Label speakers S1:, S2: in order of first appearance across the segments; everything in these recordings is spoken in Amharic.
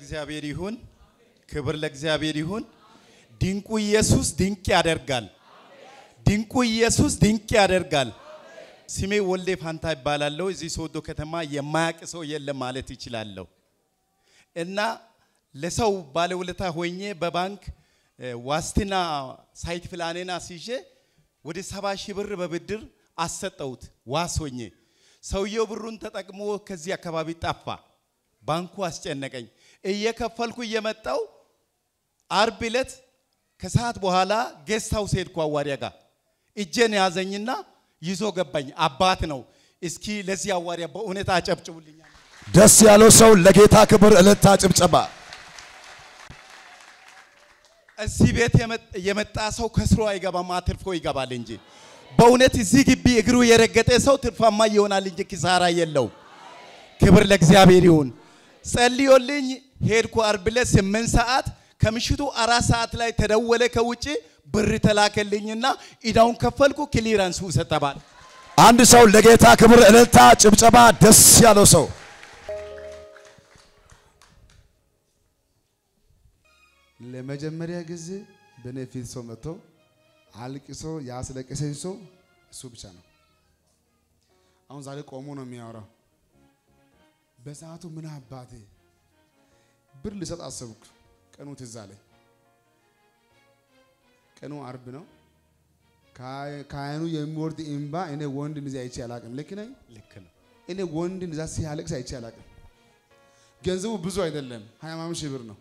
S1: ለእግዚአብሔር ይሁን፣ ክብር ለእግዚአብሔር ይሁን። ድንቁ ኢየሱስ ድንቅ ያደርጋል። ድንቁ ኢየሱስ ድንቅ ያደርጋል። ስሜ ወልዴ ፋንታ ይባላለሁ። እዚህ ሶዶ ከተማ የማያውቅ ሰው የለም ማለት ይችላለሁ። እና ለሰው ባለውለታ ሆኜ በባንክ ዋስትና ሳይት ፕላኔን አስይዤ ወደ ሰባ ሺህ ብር በብድር አሰጠሁት ዋስ ሆኜ። ሰውየው ብሩን ተጠቅሞ ከዚህ አካባቢ ጠፋ። ባንኩ አስጨነቀኝ። እየከፈልኩ እየመጣው አርብ ዕለት ከሰዓት በኋላ ጌስት ሃውስ ሄድኩ አዋሪያ ጋር እጄን ያዘኝና ይዞ ገባኝ። አባት ነው። እስኪ ለዚህ አዋሪያ በእውነት አጨብጭቡልኛል።
S2: ደስ ያለው ሰው ለጌታ ክብር እልልታ ጭብጨባ።
S1: እዚህ ቤት የመጣ ሰው ከስሮ አይገባም፣ አትርፎ ይገባል እንጂ በእውነት እዚህ ግቢ እግሩ የረገጠ ሰው ትርፋማ ይሆናል እንጂ ኪሳራ የለው። ክብር ለእግዚአብሔር ይሁን። ጸልዮልኝ ሄድኩ። አርብ ዕለት ስምንት ሰዓት ከምሽቱ አራት ሰዓት ላይ ተደወለ ከውጭ ብር ተላከልኝና ኢዳውን ከፈልኩ። ክሊራንስ ውሰድ ተባለ።
S2: አንድ ሰው ለጌታ ክብር እልልታ ጭብጨባ። ደስ ያለው ሰው
S3: ለመጀመሪያ ጊዜ በእኔ ፊት ሰው መጥቶ አልቅሶ ያስለቀሰኝ ሰው እሱ ብቻ ነው። አሁን ዛሬ ቆሞ ነው የሚያወራው። በሰዓቱ ምን አባቴ ብር ልሰጥ አሰብኩ። ቀኑ ትዝ አለኝ። ቀኑ አርብ ነው። ከአይኑ የሚወርድ እምባ እኔ ወንድ እንደዚህ አይቼ አላቅም። ልክ ነኝ?
S1: ልክ ነው።
S3: እኔ ወንድ እንደዛ ሲያለቅስ አይቼ አላቅም። ገንዘቡ ብዙ አይደለም፣ ሀያ ምናምን ሺህ ብር ነው።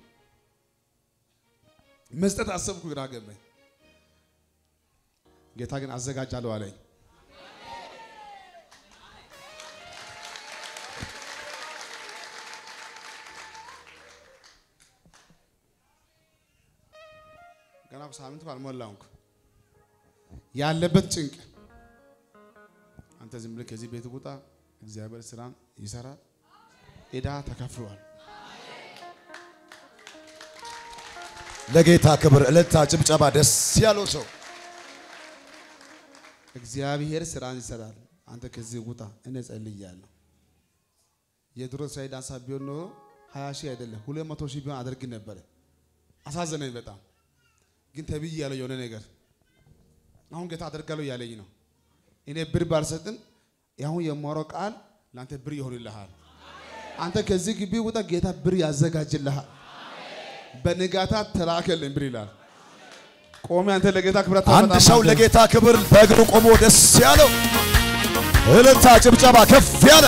S3: መስጠት አሰብኩ፣ ግራ ገባኝ። ጌታ ግን አዘጋጃለሁ አለኝ። ገና ሳምንት አልሞላውም ያለበት ጭንቅ አንተ ዝም ብለህ ከዚህ ቤት ውጣ፣ እግዚአብሔር ስራን ይሰራል። ዕዳ ተከፍሏል።
S2: ለጌታ ክብር እልልታ ጭብጨባ። ደስ ያለው ሰው
S3: እግዚአብሔር ስራን ይሰራል። አንተ ከዚህ ውጣ፣ እኔ ጸልያለሁ። የድሮ እስራኤል ዳንሳ ቢሆን ኖሮ ሀያ ሺህ አይደለም ሁለት መቶ ሺህ ቢሆን አደርግ ነበረ። አሳዘነኝ በጣም ግን ተብዬ ያለው የሆነ ነገር አሁን ጌታ አደርጋለሁ እያለኝ ነው። እኔ ብር ባልሰጥም አሁን የማወራው ቃል ለአንተ ብር ይሆንልሃል። አንተ ከዚህ ግቢ ውጣ፣ ጌታ ብር ያዘጋጅልሃል። በንጋታ ተላከልኝ ብር ይላል። ቆሜ አንተ ለጌታ ክብረት
S2: አንድ ሰው ለጌታ ክብር በእግሩ ቆሞ ደስ ያለው እልልታ ጭብጨባ ከፍ ያለ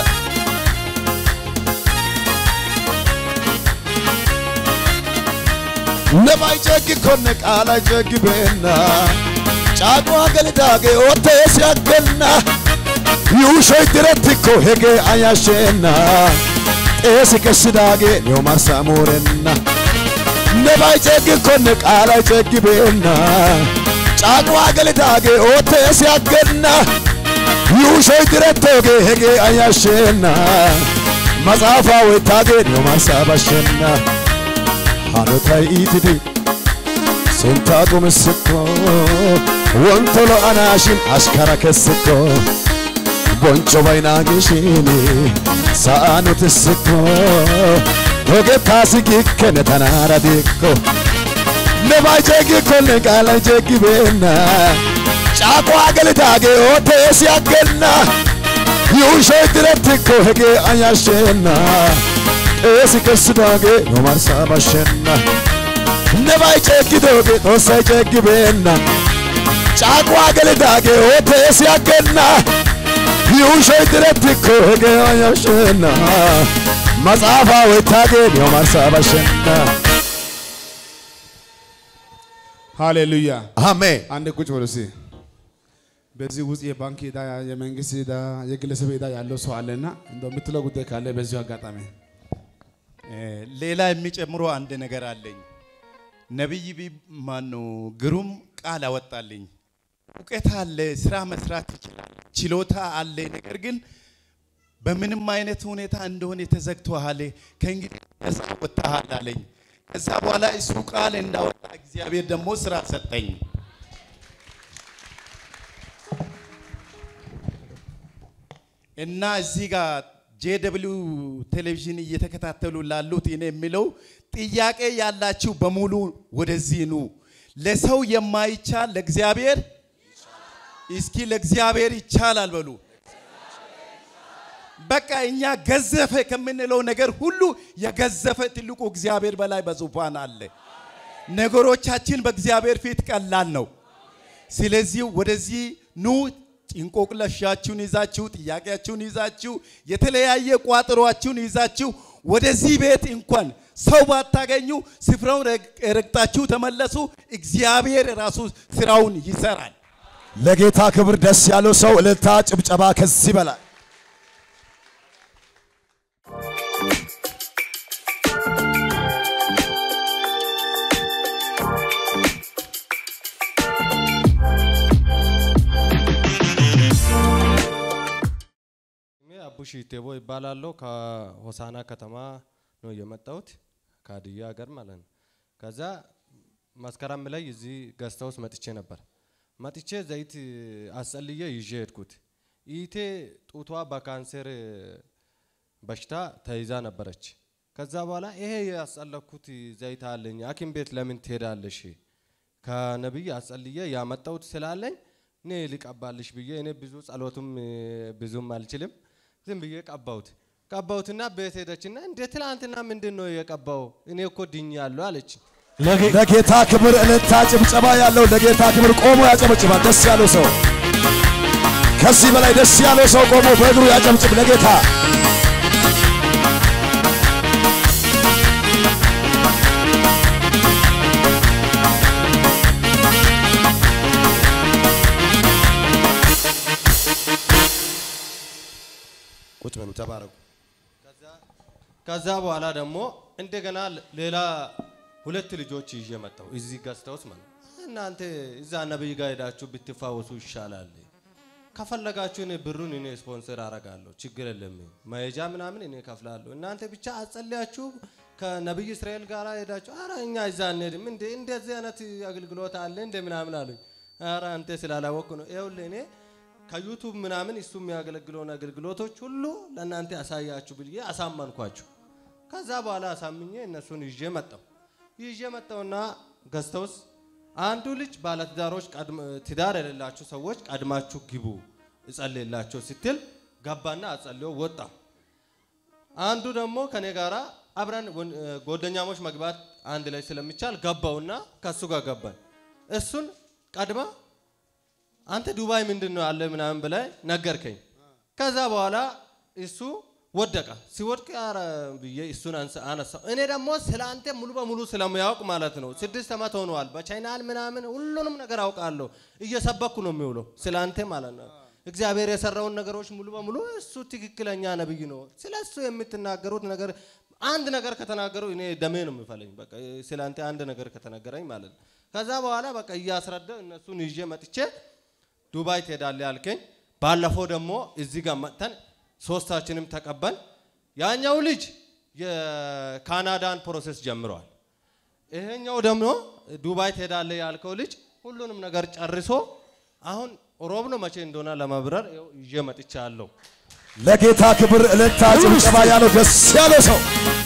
S2: ነማይጨግ ኮነ ቃላ ጀግቤና ጫቋ ገልዳጌ ኦቴ ሲያገና ዩሾይ ድረትኮ ሄጌ አያሼና ጤስ ከስዳጌ ኒዮ ማሳሙረና ነማይጨግ ኮነ ቃላ ጀግቤና ጫቋ ገልዳጌ ኦቴ ሲያገና ዩሾይ ድረቶጌ ሄጌ አያሼና መጽሐፋ ወይታጌ ኒዮ ማሳባሸና ሃኖታይ ኢትዲ ሴንታጡ ምስኮ ወንቶሎ አናሽን አሽከራ ከስኮ ቦንጮ ባይናግሽን ሳአኑ ትስኮ ዶጌታሲ ጊከነ ተናራ ዲኮ ነባጀጊ ኮነ ቃላ ጀጊቤና ጫቋ አገልዳጌ ኦቴ ሲያገና ዩሾይ ድረትኮ ሄጌ አያሼና ጤስ ከስዳጌ ኖማርሳ ባሸና ነባይ ጨግዶጌ ጦሳይ ጨግቤና ጫቋ ገልዳጌ ኦቴ ሲያገና ዩሾይ ድረትኮ ሄጌ አያሸና መጽሐፋ ወይታጌ ኖማርሳ ባሸና
S3: ሃሌሉያ።
S2: አሜን።
S3: አንድ ቁጭ በሉ እስኪ። በዚህ ውስጥ የባንክ ዕዳ፣ የመንግስት ዕዳ፣ የግለሰብ ዕዳ ያለው ሰው አለና እንደው የምትለው ጉዳይ ካለ በዚሁ አጋጣሚ
S1: ሌላ የሚጨምሮ አንድ ነገር አለኝ። ነቢይ ማኑ ግሩም ቃል አወጣልኝ። እውቀት አለ፣ ስራ መስራት ይችላል፣ ችሎታ አለ። ነገር ግን በምንም አይነት ሁኔታ እንደሆነ ተዘግቶሃል፣ ከእንግዲህ ነፃ ወጥተሃል አለኝ። ከዛ በኋላ እሱ ቃል እንዳወጣ እግዚአብሔር ደግሞ ስራ ሰጠኝ። እና እዚህ ጋር ጄደብሊው ቴሌቪዥን እየተከታተሉ ላሉት እኔ የሚለው ጥያቄ ያላችሁ በሙሉ ወደዚህ ኑ። ለሰው የማይቻል ለእግዚአብሔር እስኪ ለእግዚአብሔር ይቻላል በሉ። በቃ እኛ ገዘፈ ከምንለው ነገር ሁሉ የገዘፈ ትልቁ እግዚአብሔር በላይ በዙፋን አለ። ነገሮቻችን በእግዚአብሔር ፊት ቀላል ነው። ስለዚህ ወደዚህ ኑ። ጭንቆቅለሻችሁን ይዛችሁ ጥያቄያችሁን ይዛችሁ የተለያየ ቋጠሯችሁን ይዛችሁ ወደዚህ ቤት እንኳን ሰው ባታገኙ ስፍራውን ረግጣችሁ ተመለሱ። እግዚአብሔር ራሱ ስራውን ይሰራል።
S2: ለጌታ ክብር ደስ ያለው ሰው እልልታ፣ ጭብጨባ ከዚህ በላይ
S4: ስሜ አቡሽ ቴቦ ይባላለሁ። ከሆሳና ከተማ ነው የመጣሁት ከሀዲያ ሀገር ማለት ነው። ከዛ መስከረም ላይ እዚህ ገስታ ውስጥ መጥቼ ነበር። መጥቼ ዘይት አስጸልዬ ይዤ ሄድኩት። ኢቴ ጡቷ በካንሰር በሽታ ተይዛ ነበረች። ከዛ በኋላ ይሄ ያስጸለኩት ዘይት አለኝ ሐኪም ቤት ለምን ትሄዳለሽ? ከነቢይ አስጸልዬ ያመጣሁት ስላለኝ እኔ ሊቀባልሽ ብዬ እኔ ብዙ ጸሎቱም ብዙም አልችልም ዝም ብዬ ቀባሁት። ቀባሁትና ቤት ሄደችና እንደ ትላንትና ምንድን ነው የቀባው? እኔ እኮ ድኛለሁ አለች።
S2: ለጌታ ክብር እልልታ፣ ጭብጨባ ያለው ለጌታ ክብር ቆሞ ያጨበጭባል። ደስ ያለው ሰው ከዚህ በላይ ደስ ያለው ሰው ቆሞ በእግሩ ያጨብጭብ ለጌታ። ቁጭ በሉ ተባረኩ።
S4: ከዛ በኋላ ደግሞ እንደገና ሌላ ሁለት ልጆች ይዤ መጣሁ እዚህ ገዝታ ውስጥ ማለት ነው። እናንተ እዛ ነብይ ጋር ሄዳችሁ ብትፋወሱ ይሻላል። ከፈለጋችሁ እኔ ብሩን እኔ ስፖንሰር አረጋለሁ፣ ችግር የለም። መሄጃ ምናምን እኔ ከፍላለሁ። እናንተ ብቻ አጸልያችሁ ከነብይ እስራኤል ጋር ሄዳችሁ፣ አረ እኛ እዛ እንሄድም እንዴ እንደዚህ አይነት አገልግሎት አለ እንደ ምናምን አሉኝ። አረ አንተ ስላላወቅ ነው። ይኸውልህ እኔ ከዩቱብ ምናምን እሱ የሚያገለግለውን አገልግሎቶች ሁሉ ለእናንተ አሳያችሁ ብዬ አሳመንኳችሁ። ከዛ በኋላ አሳምኜ እነሱን ይዤ መጣሁ። ይዤ መጣሁና ገዝታ ውስጥ አንዱ ልጅ ባለትዳሮች ትዳር የሌላችሁ ሰዎች ቀድማችሁ ግቡ እጸልይላቸው ስትል ገባና አጸልዮ ወጣ። አንዱ ደግሞ ከኔ ጋራ አብረን ጓደኛሞች መግባት አንድ ላይ ስለሚቻል ገባውና ከሱ ጋር ገባን። እሱን ቀድማ አንተ ዱባይ ምንድን ነው ያለ ምናምን ብላይ ነገርከኝ። ከዛ በኋላ እሱ ወደቀ። ሲወድቅ ኧረ ብዬ እሱን አነሳው። እኔ ደግሞ ስለ አንተ ሙሉ በሙሉ ስለሚያውቅ ማለት ነው ስድስት ዓመት ሆነዋል። በቻይናል ምናምን ሁሉንም ነገር አውቃለሁ። እየሰበኩ ነው የሚውለው ስለ አንተ ማለት ነው። እግዚአብሔር የሰራውን ነገሮች ሙሉ በሙሉ እሱ ትክክለኛ ነብይ ነው። ስለ እሱ የምትናገሩት ነገር አንድ ነገር ከተናገሩ እኔ ደሜ ነው የሚፈለኝ። በቃ ስለ አንተ አንድ ነገር ከተነገረኝ ማለት ነው። ከዛ በኋላ በቃ እያስረዳ እነሱን ይዤ መጥቼ ዱባይ ትሄዳለህ ያልከኝ። ባለፈው ደግሞ እዚህ ጋር መጥተን ሶስታችንም ተቀበል። ያኛው ልጅ የካናዳን ፕሮሴስ ጀምረዋል። ይሄኛው ደግሞ ዱባይ ትሄዳለህ ያልከው ልጅ ሁሉንም ነገር ጨርሶ አሁን ሮብ ነው መቼ እንደሆነ ለመብረር ይኸው ይዤ መጥቻለሁ።
S2: ለጌታ ክብር እልልታ፣ ጭብጨባ ያለው ደስ ያለው ሰው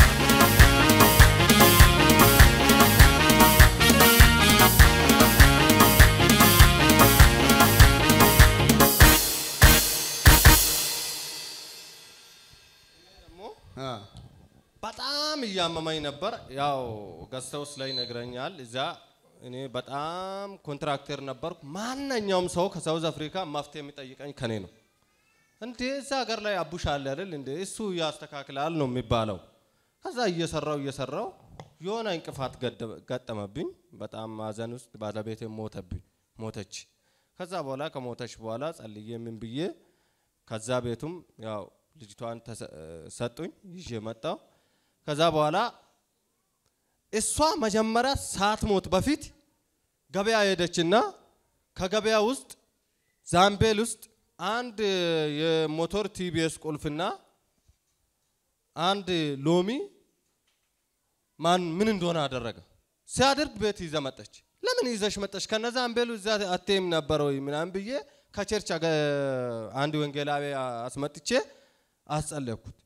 S4: ደግሞ በጣም እያመመኝ ነበር። ያው ገዝተውስ ላይ ነግረኛል። እዛ እኔ በጣም ኮንትራክተር ነበርኩ። ማንኛውም ሰው ከሳውዝ አፍሪካ መፍትሄ የሚጠይቀኝ ከኔ ነው። እንዴ እዛ ሀገር ላይ አቡሽ አለ አይደል እንዴ እሱ ያስተካክላል ነው የሚባለው። ከዛ እየሰራው እየሰራው የሆነ እንቅፋት ገጠመብኝ። በጣም ማዘን ውስጥ ባለቤቴ ሞተብኝ ሞተች። ከዛ በኋላ ከሞተች በኋላ ጸልዬ ምን ብዬ ከዛ ቤቱም ያው ልጅቷን ሰጡኝ ይዤ መጣው። ከዛ በኋላ እሷ መጀመሪያ ሳትሞት በፊት ገበያ ሄደችና ከገበያ ውስጥ ዛምቤል ውስጥ አንድ የሞቶር ቲቢኤስ ቁልፍና አንድ ሎሚ ማን ምን እንደሆነ አደረገ። ሲያደርግ ቤት ይዘ መጠች። ለምን ይዘሽ መጠች? ከነዛ አንቤሉ እዛ አትይም ነበር ወይ ምናምን ብዬ ከቸርች አንድ ወንጌላዊ አስመጥቼ አስጸለይኩት።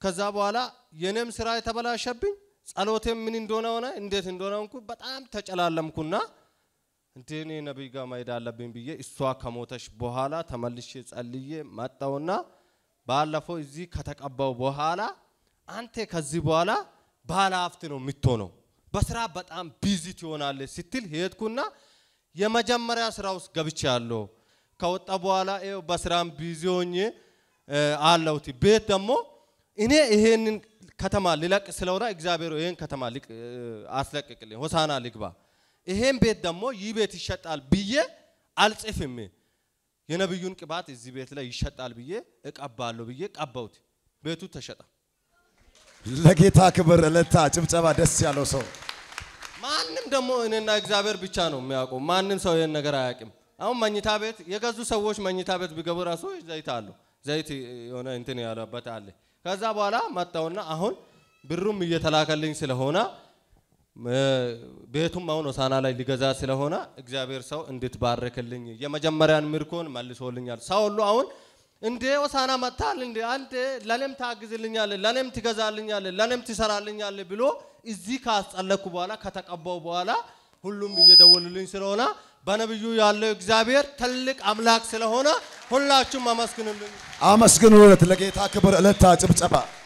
S4: ከዛ በኋላ የኔም ስራ የተበላሸብኝ ጸሎቴም ምን እንደሆነ ሆነ እንዴት እንደሆነ ሆንኩ በጣም ተጨላለምኩና እንዴ እኔ ነቢይ ጋር መሄድ አለብኝ ብዬ እሷ ከሞተች በኋላ ተመልሼ ጸልዬ መጣውና ባለፈው እዚህ ከተቀባው በኋላ አንተ ከዚህ በኋላ ባለ ሀብት ነው የምትሆነው፣ በስራ በጣም ቢዚ ትሆናለህ ስትል ሄድኩና የመጀመሪያ ስራ ውስጥ ገብቼ ያለሁ ከወጣ በኋላ ይኸው በስራም ቢዚ ሆኜ እ፣ አለሁት። ቤት ደግሞ እኔ ይሄንን ከተማ ልለቅ ስለሆነ እግዚአብሔር ይሄን ከተማ ልቅ እ፣ አስለቅቅልኝ ሆሳና ልግባ፣ ይሄን ቤት ደግሞ ይህ ቤት ይሸጣል ብዬ አልጽፍም። የነብዩን ቅባት እዚህ ቤት ላይ ይሸጣል ብዬ እቀባለሁ ብዬ ቀባሁት። ቤቱ ተሸጠ።
S2: ለጌታ ክብር እልልታ፣ ጭብጨባ፣ ደስ ያለው ሰው
S4: ማንም ደግሞ እኔና እግዚአብሔር ብቻ ነው የሚያውቁ። ማንም ሰው ይህን ነገር አያውቅም። አሁን መኝታ ቤት የገዙ ሰዎች መኝታ ቤት ቢገቡ ራሱ ዘይት አለው ዘይት የሆነ እንትን ያለበት አለ። ከዛ በኋላ መጣውና አሁን ብሩም እየተላከልኝ ስለሆነ እ፣ ቤቱም አሁን ሆሳና ላይ ሊገዛ ስለሆነ እግዚአብሔር ሰው እንድትባርክልኝ የመጀመሪያን ምርኮን መልሶልኛል። ሰው ሁሉ አሁን እንዴ ሆሳና መጥታል እንዴ አንተ ለኔም ታግዝልኛለህ፣ ለኔም ትገዛልኛለህ፣ ለኔም ትሰራልኛለህ ብሎ እዚህ ካስጸለኩ በኋላ ከተቀባው በኋላ ሁሉም እየደወሉልኝ ስለሆነ በነብዩ ያለው እግዚአብሔር ትልቅ አምላክ ስለሆነ ሁላችሁም አመስግኑልኝ።
S2: አመስግኑለት። ለጌታ ክብር እልልታ፣ ጭብጨባ